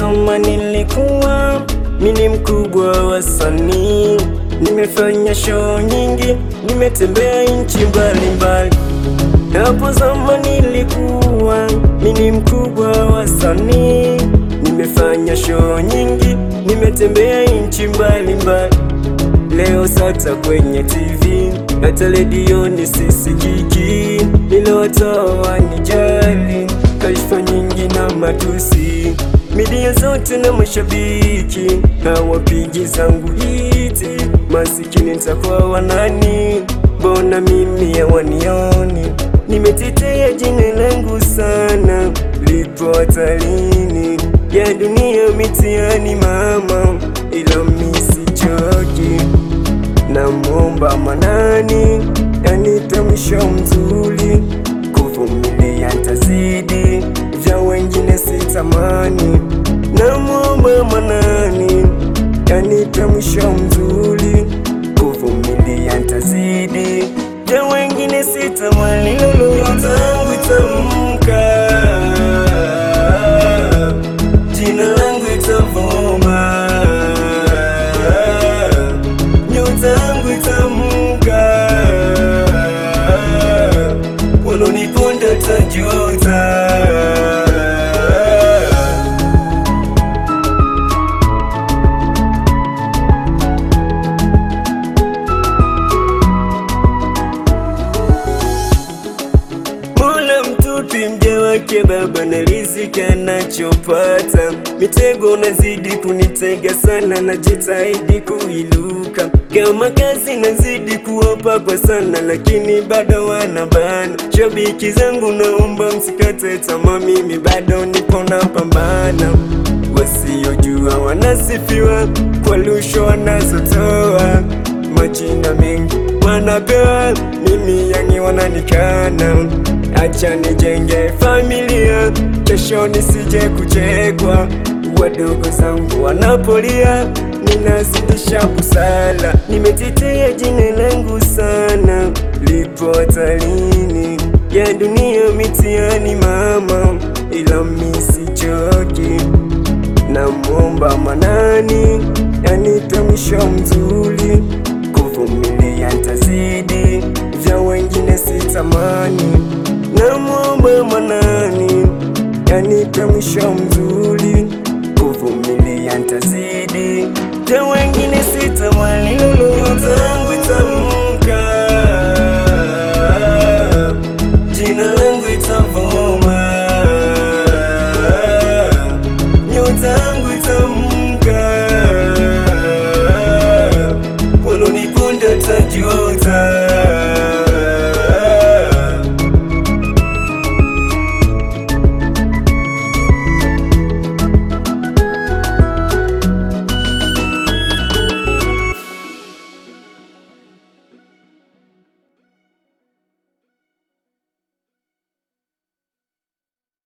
zama nilikuwa mini mkubwa wa sanii, nimefanya show nyingi, nimetembea nchi mbalimbali. Hapo zama nilikuwa mini mkubwa wa sanii, nimefanya show nyingi, nimetembea nchi mbalimbali. Leo sasa kwenye TV hata redioni sisikiki, niliwatoa nijali, kashfa nyingi na matusi, midia zote na mashabiki hawapigi zangu hiti, masikini nitakuwa wanani? Mbona mimi hawanioni? Nimetetea jina langu sana, lipo hatarini ya dunia mitihani mama, ila misichoki Namwomba Manani anipe mwisho mzuri, kuvumilia ntazidi, vya wengine sitamani. Namwomba Manani anipe mwisho mzuri, kuvumilia ntazidi, vya wengine sitamani. Lolote itamka, jina langu itavuma nyota yangu itamuka, waloniponda tajuta. Mola mtupi mja wake baba na riziki anachopata, mitego nazidi kunitega sana, najitahidi kuiluka, kama kazi nazidi kuwapa kwa sana, lakini bado wanabana. Shabiki zangu naomba msikate tamaa, mimi bado nipo napambana. Wasiojua wanasifiwa kwa lusho wanazotoa, majina mengi wanapewa, mimi yangi wananikana. Acha nijenge familia, kesho nisije kuchekwa. Wadogo zangu wanapolia, ninazidisha kusala. Nimetetea jina langu sana, lipo hatarini ya dunia mitihani mama, ila misichoki. Namwomba Manani anipe mwisho mzuri, kuvumilia ntazidi, vya wengine sitamani. Namwomba Manani anipe mwisho mzuri